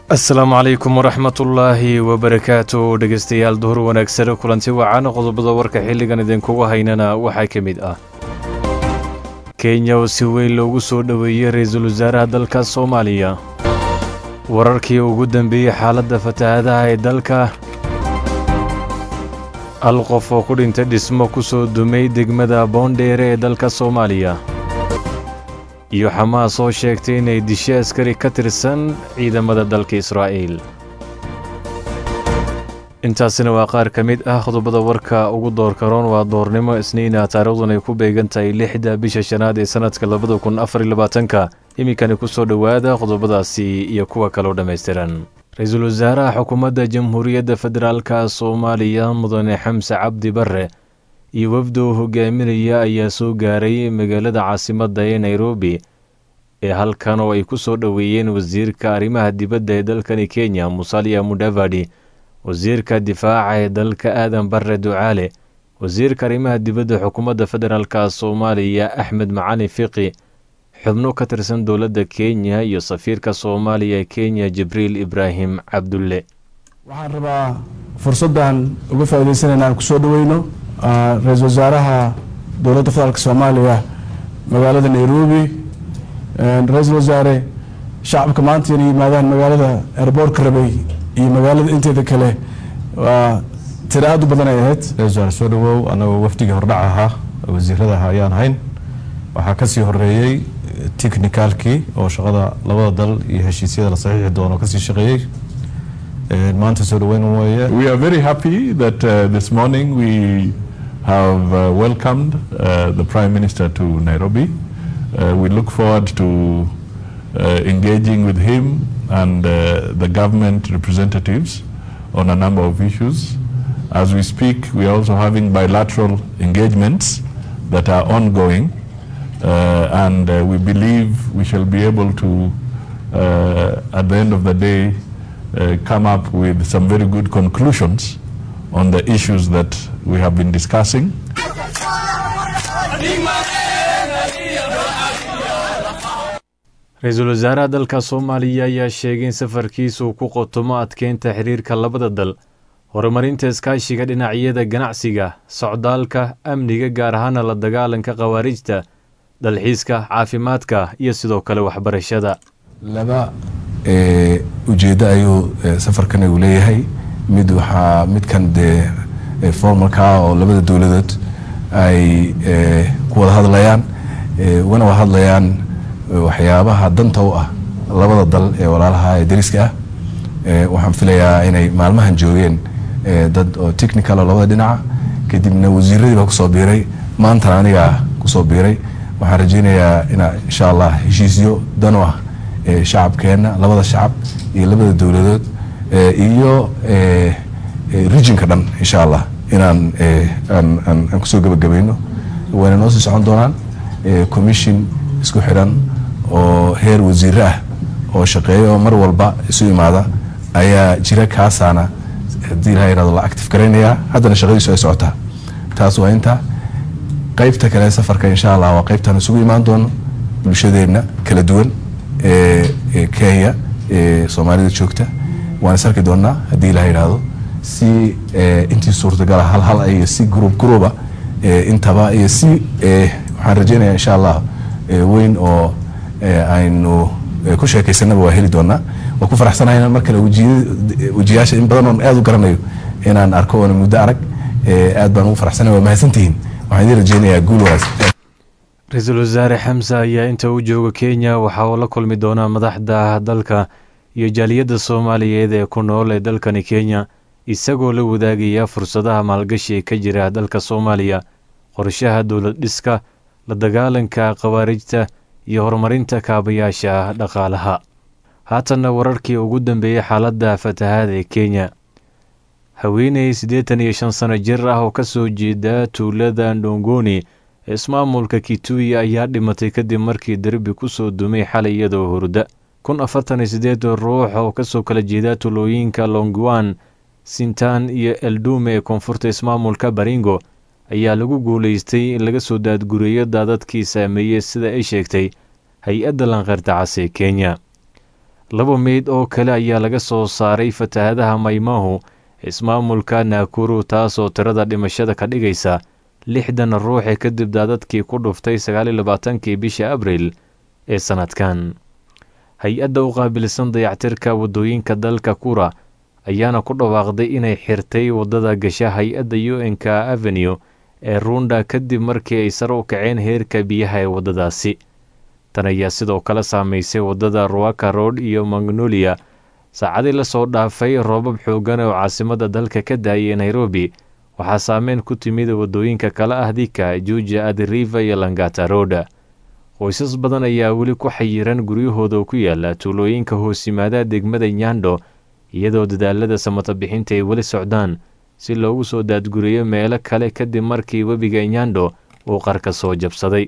asalaamu calaykum waraxmatullaahi wabarakaatu dhegeystayaal duhur wanaagsan kulanti wacan qodobada warka xilligan idinkugu haynana waxaa ka mid ah kenya oo si weyn loogu soo dhoweeyey ra-iisul wasaaraha dalka soomaaliya wararkii ugu dambeeyey xaaladda fatahaadaha ee dalka hal qof oo ku dhintay dhismo ku soo dumay degmada boondheere ee dalka soomaaliya iyo xamaas oo sheegtay inay dishe askari ka tirsan ciidamada dalka israa'iil intaasina waa qaar ka mid ah qodobada warka ugu doorka roon waa doornimo isniina taariikhdun ay ku beegan tahay lixda bisha shanaad ee sannadka labada kun afar iyo labaatanka iminkani ku soo dhowaada qodobadaasi iyo kuwa kaloo dhammaystiran ra-iisul wasaaraha xukuumadda jamhuuriyadda federaalka soomaaliya mudane xamse cabdi barre iyo wafda uu hogaaminaya ayaa soo gaaray magaalada caasimadda ee nairobi ee halkan oo ay ku soo dhoweeyeen wasiirka arrimaha dibadda ee dalkani kenya musalia mudavadi wasiirka difaaca ee dalka aadan barre ducaale wasiirka arrimaha dibadda xukuumadda federaalka soomaaliya axmed macali fiqi xubno ka tirsan dowladda kenya iyo safiirka soomaaliya ee kenya jibriil ibraahim cabdulle waxaan rabaa fursaddan uga faa'iidaysanayna aan kusoo dhaweyno ra-iisul wasaaraha dowladda federaalk soomaaliya magaalada nairobi ra-iisul wasaare shacabka maanta inay yimaadaan magaalada airboortka rabay iyo magaalada inteeda kale waa tiro aada u badan ay ahayd ra-isul wasaare soo dhawow annagoo wafdigii hordhac ahaa wasiiradaha ayaan hayn waxaa kasii horeeyey technicalkii oo shaqada labada dal iyo heshiisyada la saxiixi doono kasii shaqeeyey maanta soo dhaweyn weeye We are very happy that uh, this morning we have uh, welcomed uh, the Prime Minister to Nairobi. Uh, we look forward to uh, engaging with him and uh, the government representatives on a number of issues. As we speak, we are also having bilateral engagements that are ongoing, uh, and uh, we believe we shall be able to, uh, at the end of the day, uh, come up with some very good conclusions on the issues that we have been discussing. ra-iisul wasaaraha dalka soomaaliya ayaa sheegay in safarkiisa uu ku qotomo adkeynta xiriirka labada dal horumarinta iskaashiga dhinacyada ganacsiga socdaalka amniga gaar ahaana la dagaalanka khawaarijta dalxiiska caafimaadka iyo sidoo kale waxbarashada laba ujeeddo ayuu safarkan uu leeyahay mid waxaa midkan dee formalka oo labada dowladood ay ku wada hadlayaan wana wada hadlayaan waxyaabaha danta u ah labada dal ee walaalaha ee dariska ah waxaan filayaa inay maalmahan joogeen dad oo technical oo labada dhinaca kadibna wasiiradii baa kusoo biiray maantana anigaa kusoo biiray waxaan rajeynayaa inaa insha allah heshiisyo dan u ah shacabkeenna labada shacab iyo labada dowladood iyo regionka dhan insha allah inaan aan kusoo gebagabayno wayna noo sii socon doonaan commission isku xidhan oo heer wasiire ah oo shaqeeya oo mar walba isu imaada ayaa jira kaasaana haddii ilaha yirahdo la active garaynayaa haddana shaqadiisu ay socotaa taas waa inta qeybta kale safarka insha allah waa qeybtaan isugu imaan doono bulshadeenna kala duwan ee kenya ee soomaalida joogta waan is arki doonaa haddii ilaha yidhaahdo si intii suurtagala hal hal iyo si gruub gruuba intaba iyo si waxaan rajeynaya insha allah weyn oo aynu ku sheekaysanaba waa heli doonaa waa ku faraxsanahay inaan mar kale wejiyaasha in badan oon aad u garanayo inaan arko oona muddo arag aad baan ugu faraxsanay waa mahadsantihiin waxaan idin rajeynayaa guul wanaagsan ra-iisul wasaare xamse ayaa inta uu jooga kenya waxa uu la kulmi doonaa madaxda dalka iyo jaaliyadda soomaaliyeed ee ku nool ee dalkani kenya isagoo la wadaagaya fursadaha maalgashi ee ka jira dalka soomaaliya qorshaha dowlad dhiska la dagaalanka khawaarijta iyo horumarinta kaabayaasha dhaqaalaha haatanna wararkii ugu dambeeyey xaaladda fatahaada ee kenya haweeney siddeetan iyo shan sano jir ah oo ka soo jeeda tuulada ndongoni ee ismaamulka kituyi ayaa dhimatay kadib markii derbi ku soo dumay xalay iyadoo hurda kun afartan iyo siddeed ruux oo kasoo kala jeeda tulooyinka longwan sintan iyo eldume ee koonfurta ismaamulka baringo ayaa lagu guulaystay in laga soo daadgureeyo daadadkii saameeyey sida ay sheegtay hay-adda lanqeyrta cas ee kenya laba meyd oo kale ayaa laga soo saaray fatahaadaha maymaahu ismaamulka naakuru taasoo tirada dhimashada ka dhigaysa lixdan ruuxe kadib daadadkii ku dhuftay sagaaliyo labaatankii bisha abriil ee sannadkan hay-adda u qaabilsan dayactirka waddooyinka dalka kura ayaana ku dhawaaqday inay xirtay waddada gasha hay-adda u n k avenue ee ruunda kadib markii ay sare u kaceen heerka biyaha ee waddadaasi tan ayaa sidoo kale saameysay waddada ruaka road iyo magnolia saacadii lasoo dhaafay roobab xoogan oo caasimadda dalka ka daayay nairobi waxaa saameyn ku timid waddooyinka kale ah dika juuja adiriva iyo langata road qoysas badan ayaa weli ku xayiran guryahooda ku yaala tuulooyinka hoos yimaada degmada nyando iyadoo dadaalada samata bixinta ay weli socdaan si loogu soo daadguriyo meelo kale kadib markii webiga nyando uu qarka soo jabsaday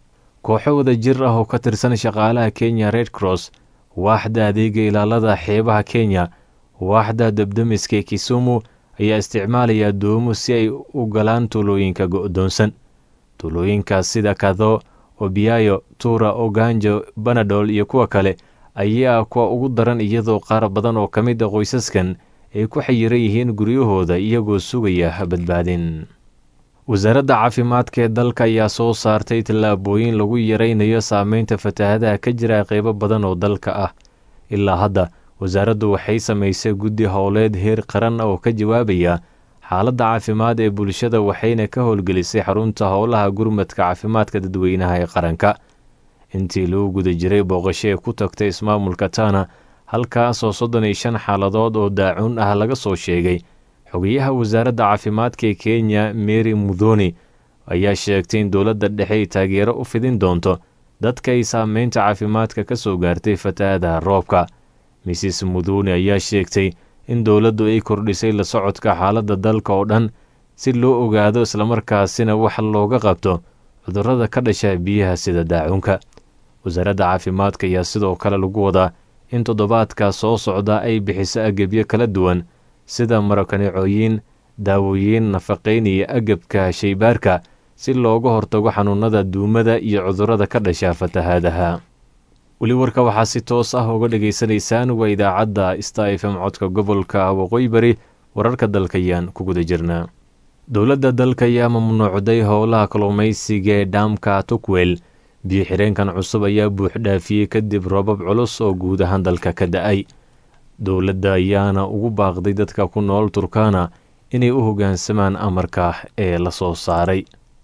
kooxo wada jir ah oo ka tirsan shaqaalaha kenya red cross waaxda adeega ilaalada xeebaha kenya waaxda dabdamiska ee kisumu ayaa isticmaalaya doomo si ay u galaan tuulooyinka go'doonsan tuulooyinkaas sida kado obiyayo tuura oganjo banadol iyo kuwa kale ayaa kuwa ugu daran iyadoo qaar badan oo ka mid a qoysaskan ay ku xayiran yihiin guryahooda iyagoo sugaya badbaadin wasaaradda caafimaadka ee dalka ayaa soo saartay tallaabooyin lagu yaraynayo saameynta fatahadaha ka jira qeybo badan oo dalka ah ilaa hadda wasaaraddu waxay samaysay guddi howleed heer qaran oo ka jawaabaya xaaladda caafimaad ee bulshada waxayna ka howlgelisay xarunta howlaha gurmadka caafimaadka dadweynaha ee qaranka intii lagu guda jiray booqasho ee ku tagtay ismaamulka tana halkaasoo soddon iyo shan xaaladood oo daacuun ah laga soo sheegay xogayaha wasaaradda caafimaadka ee kenya mary mudhoni ayaa sheegtay in dowladda dhexe ay taageero u fidin doonto dadka ay saameynta caafimaadka ka soo gaartay fatahaadaha roobka mrs mudhoni ayaa sheegtay in dowladdu ay kordhisay la socodka xaaladda dalka oo dhan si loo ogaado islamarkaasina wax looga qabto cudurrada ka dhasha biyaha sida daacuunka wasaaradda caafimaadka ayaa sidoo kale lagu wadaa in toddobaadka soo socda ay bixiso agabyo kala duwan sida marakanicooyin daawooyin nafaqayn iyo agabka shaybaarka si looga hortago xanuunada duumada iyo cudurrada ka dhasha fatahaadaha weli warka waxaa si toos ah uga dhegaysanaysaan waa idaacadda sta f m codka gobolka waqooyi bari wararka dalkayaan ku guda jirnaa dowladda dalka ayaa mamnuucday howlaha kalluumaysiga ee dhaamka tukwel biyo xireenkan cusub ayaa buux dhaafiyey kadib roobab culus oo guud ahaan dalka ka da-ay dowladda ayaana ugu baaqday dadka ku nool turkana inay u hoggaansamaan amarka ee la soo saaray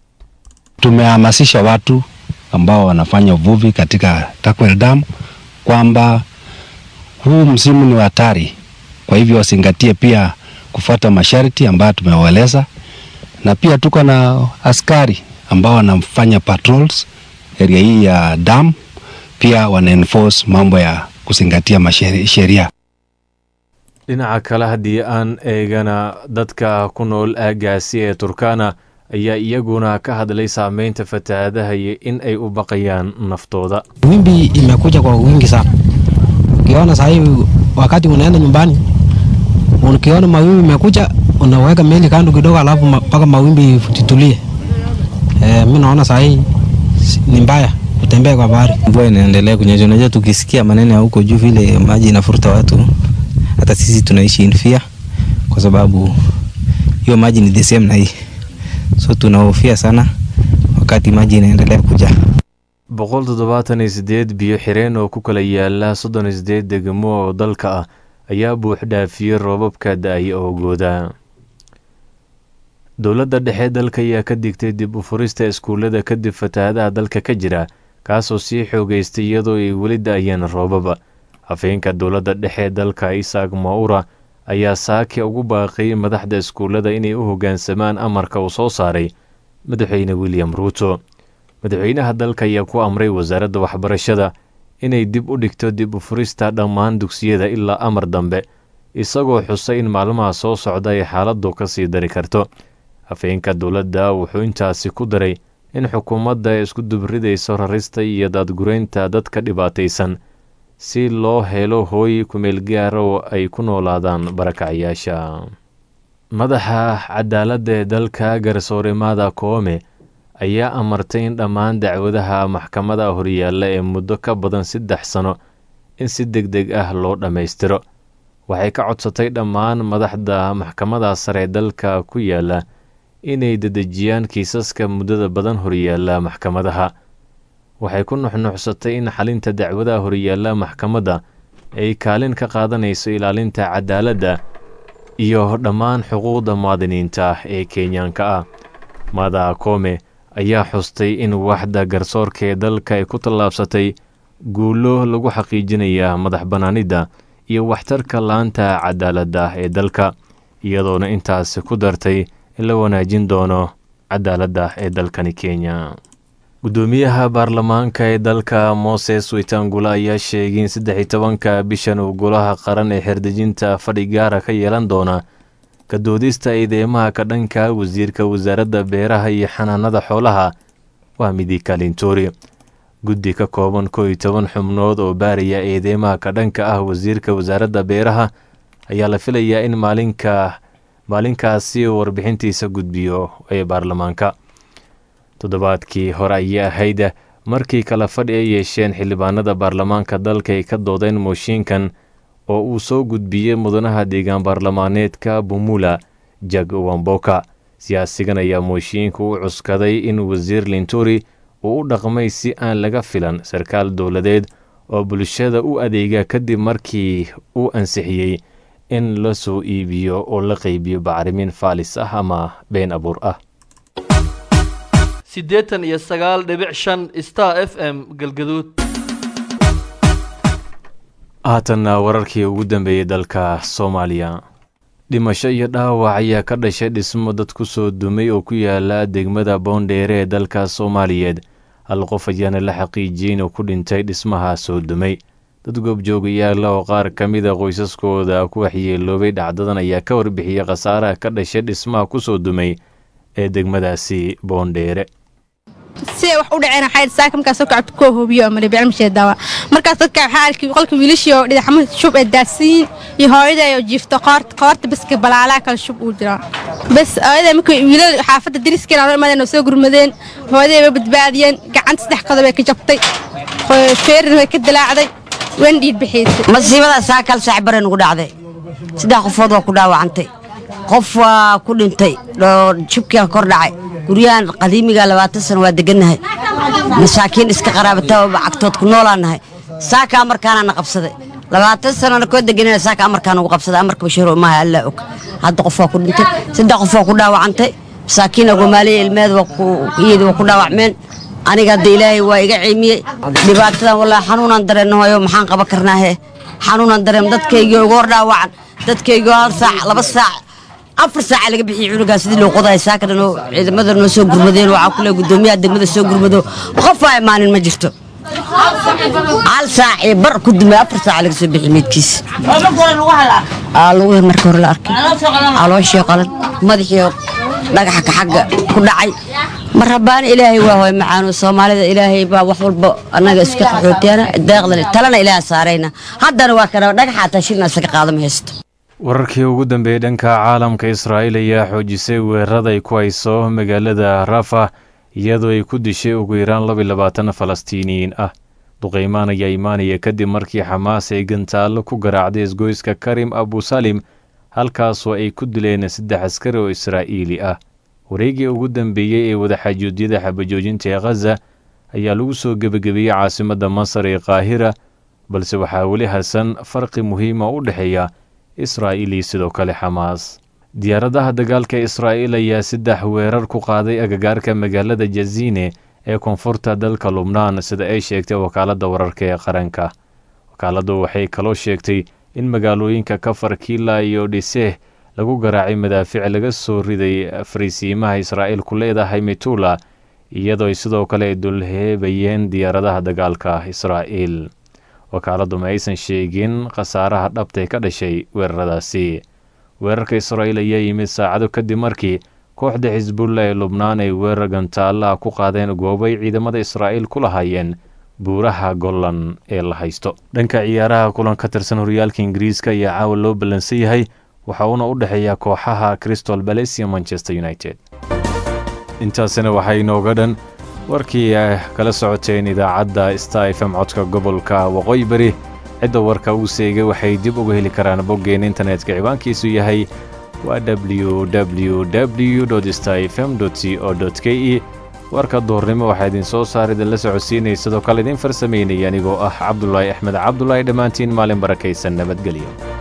Tumehamasisha watu ambao wanafanya uvuvi katika Takwel Dam kwamba huu msimu ni hatari, kwa hivyo wazingatie pia kufuata masharti ambayo tumewaeleza, na pia tuko na askari ambao wanafanya patrols area hii ya dam, pia wana enforce mambo ya kuzingatia sheria. dhinaca kale haddii aan eegana dadka ku nool aagaasi ee turkana ayaa iyaguna ka hadlay saameynta fatahaadaha iyo in ay u baqayaan naftooda Wimbi imekuja kwa wingi sana. Ukiona saa hii wakati unaenda nyumbani, ukiona mawimbi imekuja, unaweka meli kando kidogo, alafu mpaka mawimbi titulie. E, mi naona saa hii ni mbaya kutembea kwa bahari. Mvua inaendelea kunyesha. Unajua, tukisikia maneno ya huko juu vile maji inafuruta watu, hata sisi tunaishi in fear, kwa sababu hiyo maji ni the same na hii, so tunahofia sana wakati maji inaendelea kuja. boqol toddobaatan iyo siddeed biyo xireen oo ku kala yaala soddon iyo siddeed degmo oo dalka ah ayaa buux dhaafiyey roobabka da-ay oogooda dowladda dhexe dalka ayaa ka digtay dib u furista iskuullada kadib fatahaadaha dalka ka jira kaasoo sii xoogeystay iyadoo ay weli da-ayeen roobaba afhayeenka dowladda dhexe dalka isaaq maura ayaa saaki ugu baaqay madaxda iskuullada inay u hoggaansamaan amarka uu soo saaray madaxweyne william ruuto madaxweynaha dalka ayaa ku amray wasaaradda waxbarashada inay dib u dhigto dib u furista dhammaan dugsiyada ilaa amar dambe isagoo xusay in maalmaha soo socda ay xaaladdu ka sii dari karto afhayeenka dowladda wuxuu intaasi ku daray in xukuumadda ay isku dubridayso rarista iyo daadgureynta dadka dhibaataysan si loo helo hooy kumeel gaara oo ay ku noolaadaan barakacayaasha madaxa cadaaladda ee dalka garsooremada koome ayaa amartay in dhammaan dacwadaha maxkamada horyaalla ee muddo ka badan saddex sano in si deg deg ah loo dhammaystiro waxay ka codsatay dhammaan madaxda maxkamada sare ee dalka ku yaala inay dedejiyaan kiisaska muddada badan horyaala maxkamadaha waxay ku nuxnuxsatay in xalinta dacwadaha horyaala maxkamadda ay kaalin ka qaadanayso ilaalinta cadaaladda iyo dhammaan xuquuqda muwaadiniinta ee kenyaanka ah mada kome ayaa xustay in waxda garsoorka ee dalka ay ku tallaabsatay guulo lagu xaqiijinaya madax bannaanidda iyo waxtarka laanta cadaaladda ee dalka iyadoona intaasi ku dartay in la wanaajin doono cadaaladda ee dalkani kenya guddoomiyaha baarlamaanka ee dalka moses witangula ayaa sheegay in saddex iyo tobanka bishan uu golaha qaran ee xerdejinta fadhi gaara ka yeelan doona ka doodista eedeymaha ka dhanka wasiirka wasaaradda beeraha iyo xanaanada xoolaha waa midi kalintori guddi ka kooban koo iyo toban xubnood oo baaraya eedeymaha ka dhanka ah wasiirka wasaaradda beeraha ayaa la filayaa in maalinka maalinkaasi uu warbixintiisa gudbiyo ee baarlamaanka toddobaadkii hore ayay ahayd markii kala fadhi ay yeesheen xildhibaanada baarlamaanka dalka ay ka doodeen mooshiinkan oo uu soo gudbiyey mudanaha deegaan baarlamaaneedka bumula jag wamboka siyaasigan ayaa mooshiinka u cuskaday in wasiir linturi uu u dhaqmay si aan laga filan sarkaal dowladeed oo bulshada u adeega kadib markii uu ansixiyey in la soo iibiyo oo la qaybiyo bacrimin faalis ah ama been abuur ah siddeetan iyo sagaal dhibic shan star f m galgaduud haatanna wararkii ugu dambeeyey dalka soomaaliya dhimasho iyo dhaawac ayaa ka dhashay dhismo dad ku soo dumay oo ku yaala degmada boondheere ee dalka soomaaliyeed hal qof ayaana la xaqiijiyey inuu ku dhintay dhismaha soo dumay dad goobjoogayaala oo qaar ka mida qoysaskooda ku waxyeeloobay dhacdadan ayaa ka warbixiyey khasaaraha ka dhashay dhismaha ku soo dumay ee degmadaasi boondheere siday wax u dhaceen waxay saaka markaas soo kacabta koo hoobiyo ama dhibicmisheed daawa markaas dadka waxaa arkay qolka wiilashii oo dhinaxmo shub ee daasiin iyo hooyaday oo jiifto qoorta qoorta baska balaalaa kale shub uu jiraa bas hooyaday markay wiilal xaafadda dariskeen aan imaadeen oo soo gurmadeen hooyaday way badbaadiyeen gacanta saddex qodob ay ka jabtay feerin way ka dilaacday wan dhiid bixiisay masiibada saa kal saac bare nugu dhacday saddex qofood waa ku dhaawacantay qof waa ku dhintay shubkiia kor dhacay guryahan qadiimiga labaatan sano waa degannahay masaakiin iska qaraabata cagtood ku noolaanahay saaka amarkaana na qabsaday labaatan sanona koo deganana saaka amarkaan ugu qabsaday amarka bashiiro maaha allaa og hadda qof waa ku dhintay saddex qof waa ku dhaawacantay masaakiin agomaaliya ilmeed iyada waa ku dhaawacmeen aniga hadda ilaahay waa iga ciimiyey dhibaatadan wallaahi xanuunaan dareennahoyo maxaan qaban karnaahe xanuunaan dareen dadkaygii uga hor dhaawacan dadkaygii hal saac laba saac afar saaca laga bixiyey cunugaa sidii loo qodahay saaka dhan oo ciidamada noo soo gurmadeen waxaa kule guddoomiyaha degmada soo gurmado qof aa imaanin ma jirto hal saac iyo bar ku dumay afar saaca laga soo bixiyey meydkiisa lagu marka hore la arkay calooshii qalan madaxii dhagaxa ka xagga ku dhacay mar rabbaana ilaahay waa hooy macaano soomaalida ilaahay baa wax walba annaga iska qaxootiyaana deeqdan talana ilaaha saarayna haddana waa kana dhagaxa taashina isaga qaadama haysto wararkii ugu dambeeyey dhanka caalamka israa'iil ayaa xoojisay weerarada ay ku hayso magaalada rafa iyadoo ay ku dishay ugu yaraan laba iyo labaatan falastiiniyiin ah duqeymaan ayaa imaanaya kadib markii xamaas ay gantaallo ku garaacday isgoyska karim abusalim halkaasoo ay ku dileen saddex askari oo israa'iili ah wareegii ugu dambeeyey ee wadaxaajuudyada xabajoojinta ee khaza ayaa lagu soo gebagabeeyey caasimadda masar ee qaahira balse waxaa weli hasan farqi muhiima u dhexeeya israa'iil iyo sidoo kale xamaas diyaaradaha dagaalka israa'iil ayaa saddex weerar ku qaaday agagaarka magaalada jazine ee koonfurta dalka lubnaan sida ay sheegtay wakaaladda wararka ee qaranka wakaaladdu waxay kaloo sheegtay in magaalooyinka kafar kiila iyo dhiseh lagu garaacay madaafiic laga soo riday fariisiimaha israa'iil ku leedahay mitula iyadoo sidoo kale ay dulheebayeen diyaaradaha dagaalka israa'iil wakaaladdu ma aysan sheegin khasaaraha dhabtay ka dhashay weeraradaasi weerarka israa'iil ayaa yimid saacado kadib markii kooxda xisbulla ee lubnaan ay weerar gantaalaha ku qaadeen goobay ciidamada israa'iil ku lahaayeen buuraha gollan ee la haysto dhanka ciyaaraha kulan ka tirsan horyaalka ingiriiska ayaa caawa loo ballansan yahay waxa uuna u dhexeeya kooxaha crystal bales iyo manchester united intaasina waxaa inooga dhan warkii kala socoteen idaacadda star f m codka gobolka waqooyi bari cidda warka uu seegay waxay dib uga heli karaan boggeen internetka ciwaankiisu yahay waa www star fm c o k e warka duhurnimo waxaa idin soo saar idinla socodsiinaya sidoo kale idin farsamaynaya anigoo ah cabdulaahi axmed cabdulaahi dhammaantiin maalin barakaysan nabadgelyo